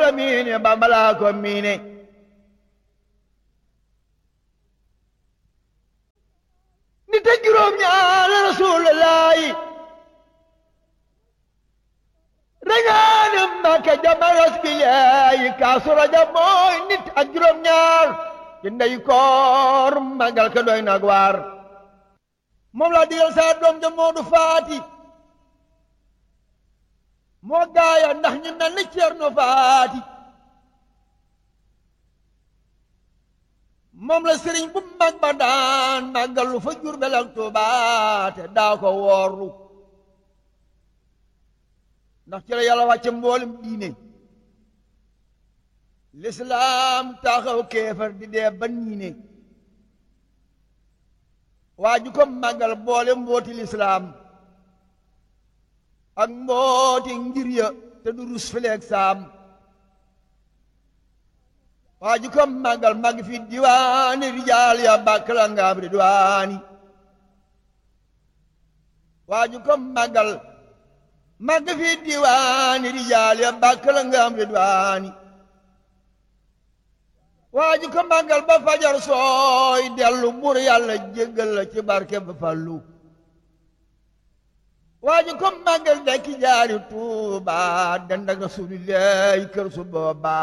la miine Bamba laa ko miine nit ak juróom ñaar Rasulullaahi rañaane Mbàkke jamaras bilaayi kaasu rajab mooy nit ak juróom ñaar ci ndey koor magal ka doy nag waar moom laa digal saa doom ja Moodu Faati moo gaaya ndax ñu mel ni Ceerno Faati moom la sëriñ bu mag ba daan màggalu fa Jurbel ak Tuubaa te daa ko woorlu ndax ci la yàlla wàcce mboolem diine lislaam taxaw kéefar di dee ba niine waa ju ko màggal boole mbooti lislaam ak mbooti ngir ya te du rus fileeg saam waa ju ko màggal màgg fi diwaani rijaal ya bàkk la ngaam ridwaani waa ju ko màggal màgg fi diwaani rijaal ya bàkk la ngaam ridwaani waa ji ko màggal ba fajar sooy dellu bur yàlla jéggal la ci barke ba fallu waa ji ko màggal dekki jaari tuuba dend ak rasulillahi kër su booba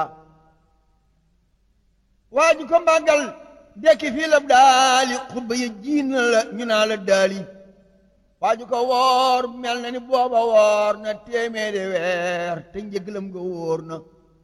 waa ji ko màggal dekki fii la daali xutba yi jiin la ñu naa la daali waa ji ko woor mel na ni booba woor na téeméeri weer te njëglam nga wóor na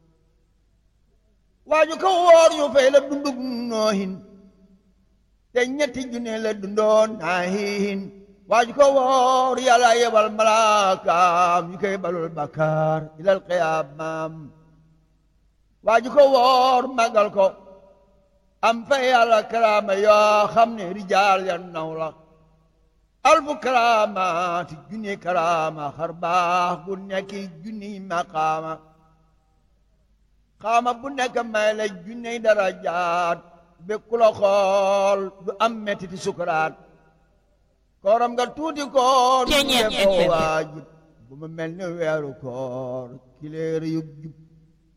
waaju ko woor ñu fay la dundug noohin te ñetti junne la dundoon naahin waaju ko woor yàlla yebal malaakaam ñu koy balul bakkaar ilal qiyaamaam waaju ko woor magal ko am fa yàlla karaama yoo xam ne rijaal ya naw la alfu karaamaati junni karaama xar baax gu nekki junni maqaama xaama bu nekk may la junney darajaat be ku la xool du am mettiti sukuraat kooram nga tuuti koor Ceeñeer ko waajib bu mu mel ni weeru koor kileer yu jub